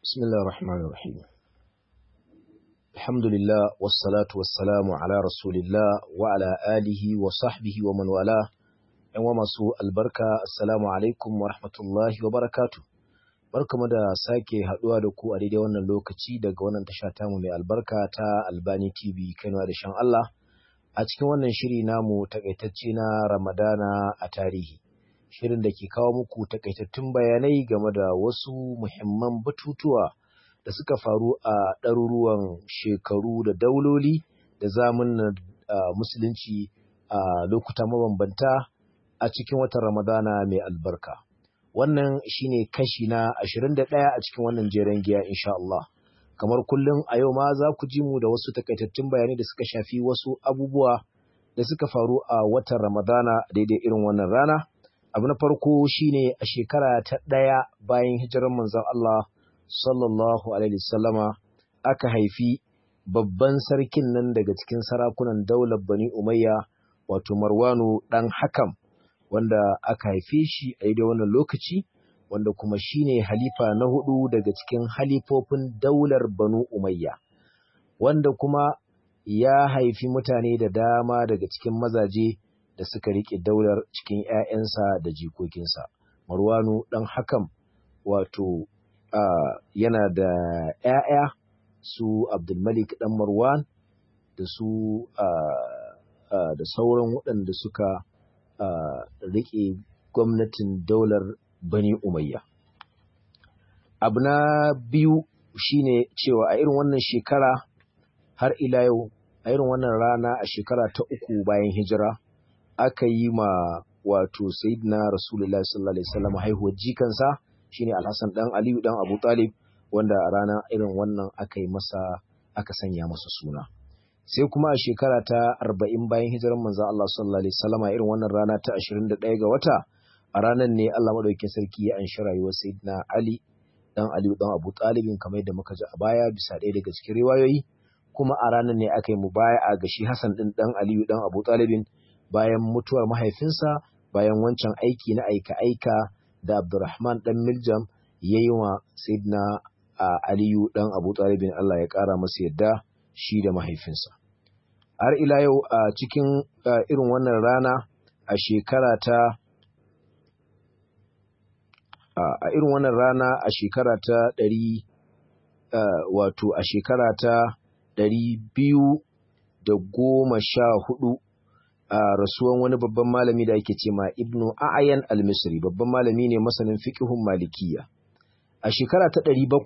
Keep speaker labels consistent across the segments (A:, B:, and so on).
A: بسم الله الرحمن الرحيم الحمد لله والصلاة والسلام على رسول الله وعلى آله وصحبه ومن والاه وما سوء البركة السلام عليكم ورحمة الله وبركاته barkamu da sake haduwa da ku a daidai wannan lokaci daga wannan tasha tamu mai albarka ta Albani TV Kano da shan Allah a cikin wannan shiri namu takaitacce na Ramadana a tarihi shirin da ke kawo muku takaitattun bayanai game da wasu muhimman batutuwa da suka faru a ɗaruruwan shekaru da dauloli da zamunan musulunci a lokuta mabambanta a cikin watan Ramadana mai albarka. Wannan shine kashi na 21 a cikin wannan jeren giya insha Allah. Kamar kullum a yau ma za ku ji mu da wasu takaitattun bayanai da suka shafi wasu abubuwa da suka faru a watan Ramadana daidai irin wannan rana. abu na farko shine a shekara ta ɗaya bayan hijirar manzon Allah sallallahu alaihi wasallama aka haifi babban sarkin nan daga cikin sarakunan daular Bani Umayya wato Marwanu dan Hakam wanda aka haife shi a daidai wannan lokaci wanda kuma shine halifa na hudu daga cikin halifofin daular Banu Umayya wanda kuma ya haifi mutane da dama daga cikin mazaje da suka riƙe daular cikin ‘ya'yansa da jikokinsa. Marwanu ɗan hakan wato yana da ‘ya'ya su Abdulmalik ɗan Marwan da su da sauran waɗanda suka riƙe gwamnatin daular Bani Umayya. Abu na biyu shine cewa a irin wannan shekara har ila yau a irin wannan rana a shekara ta uku bayan hijira. aka yi ma wato sayyidina rasulullahi sallallahu alaihi wasallam haihuwar jikansa shine alhassan dan aliyu dan abu talib wanda a rana irin wannan aka yi masa aka sanya masa suna sai kuma a shekara ta arba'in bayan hijirar manzon Allah sallallahu alaihi wasallam irin wannan rana ta 21 ga wata a ranar ne Allah madaukakin sarki ya anshi rayuwar sayyidina ali dan aliyu dan abu talibin kamar yadda muka ji a baya bisa ɗaya daga cikin riwayoyi kuma a ranar ne aka yi mubaya'a ga shi Hassan din dan aliyu dan abu talibin bayan mutuwar mahaifinsa bayan wancan aiki na aika-aika da Abdurrahman ɗan Miljam ya yi wa Sayyidina Aliyu ɗan Abu Talibin Allah ya ƙara masa yadda shi da mahaifinsa. Har ila yau a cikin irin wannan rana a shekara ta a irin wannan rana a shekara ta ɗari wato a shekara ta ɗari biyu da goma sha hudu a rasuwan wani babban malami da ake ce ma Ibnu A'yan al-Misri babban malami ne masanin fiqhun Malikiya a shekara ta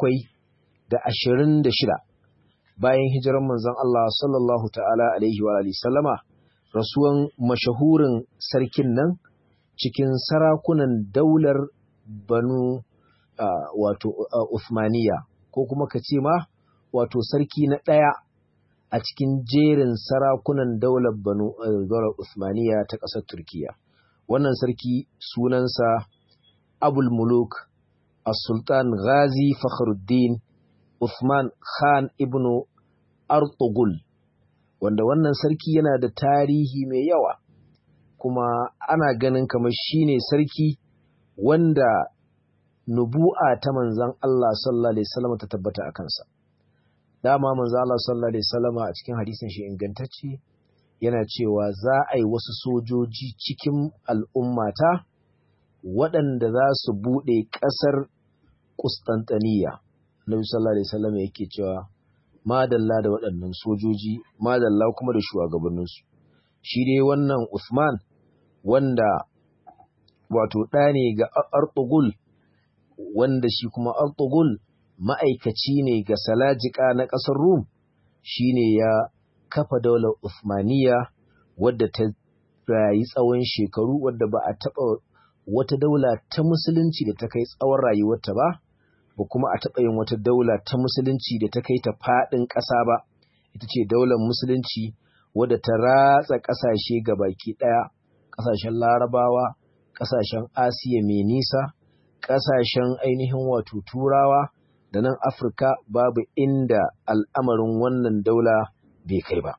A: 726 bayan hijirar manzon Allah sallallahu ta'ala alaihi wa alihi sallama rasuwan mashahurin sarkin nan cikin sarakunan daular Banu wato Uthmaniya ko kuma ka ce ma wato sarki na ɗaya a cikin jerin sarakunan daular banu daular Usmaniya ta ƙasar Turkiya. Wannan sarki sunansa Abul Muluk As-Sultan Ghazi Fakhruddin Uthman Khan ibn Artugul wanda wannan sarki yana da tarihi mai yawa kuma ana ganin kamar shine sarki wanda nubu'a ta manzon Allah sallallahu alaihi wasallam ta tabbata a kansa. dama manzo Allah sallallahu alaihi wasallama a cikin hadisin shi ingantacce yana cewa za a yi wasu sojoji cikin al'ummata waɗanda za su buɗe ƙasar Kustantaniya. Nabi sallallahu alaihi wasallama yake cewa madalla da waɗannan sojoji madalla kuma da shugabanninsu. Shi dai wannan Uthman wanda wato ɗa ne ga Artugul wanda shi kuma Artugul ma'aikaci ne ga Salajika na ƙasar Rum shi ne ya kafa daular Uthmaniya wadda ta rayu tsawon shekaru wadda ba a taɓa wata daula ta musulunci da ta kai tsawon rayuwarta ba, ba kuma a taɓa yin wata daula ta musulunci da ta kai ta faɗin ƙasa ba, ita ce daular musulunci wadda ta ratsa ƙasashe ga baki ɗaya, ƙasashen larabawa, ƙasashen Asiya mai nisa, ƙasashen ainihin wato turawa, da nan Afirka babu inda al'amarin wannan daula bai kai ba.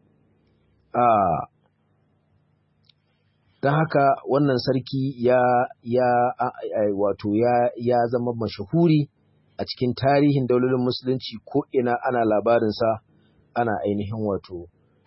A: Don haka wannan sarki ya, ya wato ya, ya zama mashahuri a a cikin tarihin daulolin musulunci ko ina ana labarinsa ana ainihin wato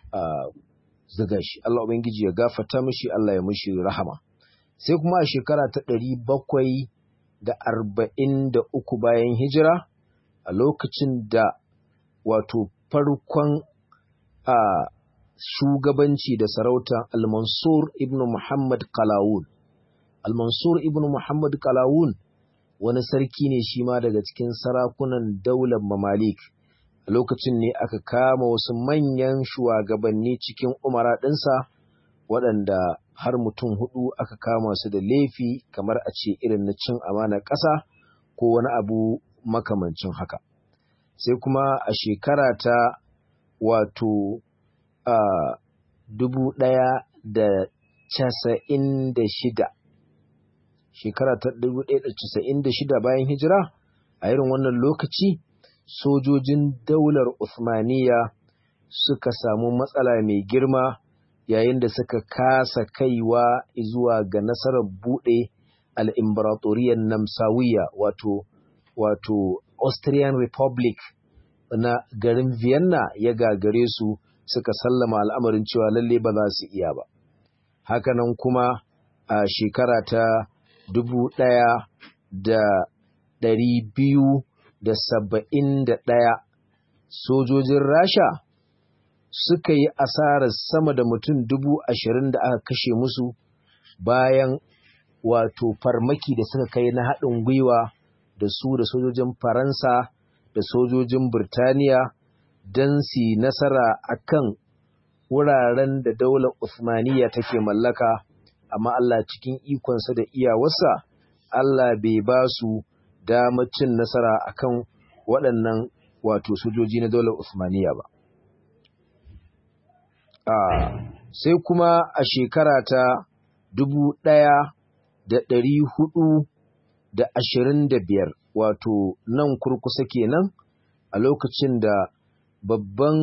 A: zuga shi Allah ubangiji ya gafarta mishi Allah ya mishi rahama sai kuma a shekara ta ɗari bakwai da arba'in da uku bayan hijira a lokacin da wato farkon a shugabanci da sarauta al-mansur ibn muhammad kalawun al-mansur ibn muhammad kalawun wani sarki ne shi ma daga cikin sarakunan daular mamalik a lokacin ne aka kama wasu manyan shugabanni cikin umara ɗinsa waɗanda har mutum hudu aka kama su da laifi kamar a ce irin na cin amanar ƙasa ko wani abu makamancin haka sai kuma a shekara ta wato a dubu ɗaya da casa'in da shida shekara ta dubu ɗaya da casa'in da shida bayan hijira a irin wannan lokaci sojojin daular Uthmaniya suka samu matsala mai girma yayin da suka kasa kaiwa zuwa ga nasarar buɗe al'imbaratoriyar Namsawiya wato wato Austrian Republic na garin Vienna ya gagare su suka sallama al'amarin cewa lalle ba za su iya ba. Hakanan kuma a shekara ta dubu ɗaya da ɗari biyu da saba'in da ɗaya sojojin Rasha suka yi asarar sama da mutum dubu ashirin da aka kashe musu bayan wato farmaki da suka kai na haɗin gwiwa da su da sojojin Faransa da sojojin Birtaniya don su nasara a kan wuraren da daular Uthmaniyya take mallaka, amma Allah cikin ikonsa da iyawarsa, Allah bai ba su damar cin nasara a kan waɗannan wato sojoji na daular Uthmaniyya ba. Sai kuma a shekara ta dubu ɗaya da ɗari hudu da ashirin da biyar wato nan kurkusa kenan a lokacin da babban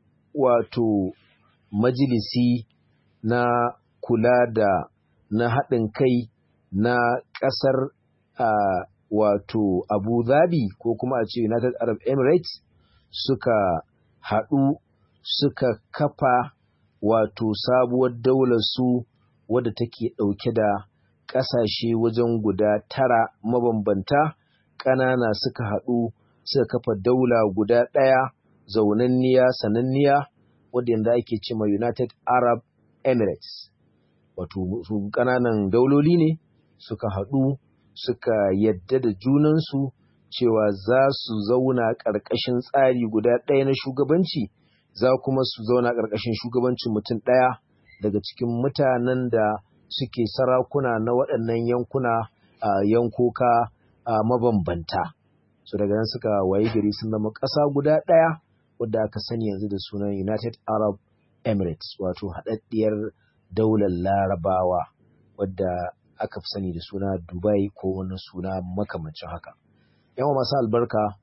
A: wato majalisi na kula da na haɗin kai na ƙasar uh, wato Abu Dhabi ko kuma a ce United Arab Emirates suka haɗu suka kafa wato sabuwar daular su wadda take ɗauke da ƙasashe wajen guda tara mabambanta ƙanana suka haɗu suka kafa daula guda ɗaya zaunanniya sananniya wadda yanzu ake ce ma United Arab Emirates wato su ƙananan dauloli ne suka haɗu suka yadda da junansu cewa za su zauna ƙarƙashin tsari guda ɗaya na shugabanci za kuma su zauna ƙarƙashin shugabancin mutum ɗaya daga cikin mutanen da suke sarakuna na waɗannan yankuna a yankoka a mabambanta so daga nan suka wayi gari sun zama ƙasa guda ɗaya wadda aka sani yanzu da sunan United Arab Emirates wato haɗaɗɗiyar daular larabawa wadda aka fi sani da suna Dubai ko wani suna makamancin haka. Yawa masu albarka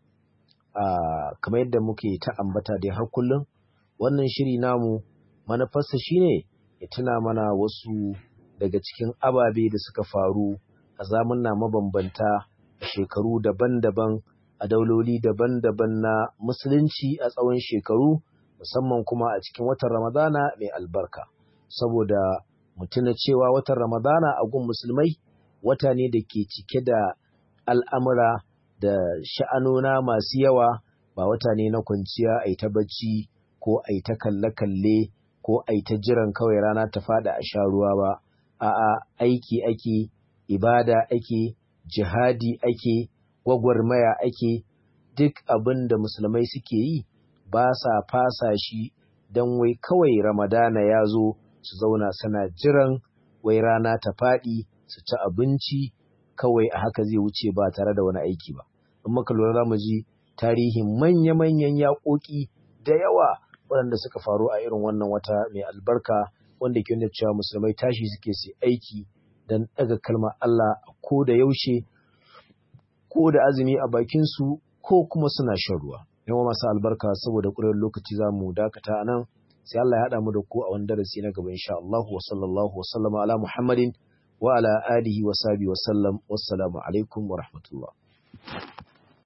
A: kamar yadda muke ta ambata dai har kullum wannan shiri namu manufarsa shine ya tuna mana wasu daga cikin ababe da suka faru a zamanna mabambanta a shekaru daban-daban a dauloli daban-daban na musulunci a tsawon shekaru musamman kuma a cikin watan ramadana mai albarka saboda mutuna cewa watan ramadana a gun musulmai wata ne da ke cike da al'amura da sha'anona masu yawa ba wata ne na kwanciya a yi ta bacci ko a yi ta kalle-kalle ko a yi ta jiran kawai rana ta fada a sha ruwa ba a'a aiki ake ibada ake jihadi ake gwagwarmaya ake duk abin da musulmai suke yi ba sa fasa shi don wai kawai ramadana ya zo su zauna suna jiran wai rana ta faɗi su ci abinci kawai a haka zai wuce ba tare da wani aiki ba in muka lura za mu ji tarihin manya-manyan yaƙoƙi da yawa waɗanda suka faru a irin wannan wata mai albarka wanda ke nuna cewa musulmai tashi suke su aiki don ɗaga kalmar Allah ko da yaushe ko da azumi a bakinsu ko kuma suna shan ruwa. Yawan masu albarka saboda ƙurar lokaci za mu dakata a nan sai Allah ya haɗa mu da ku a wani darasi na gaba insha Allah wa sallallahu wa sallama ala Muhammadin wa ala alihi wa sahbihi wa sallam wassalamu alaikum wa rahmatullah.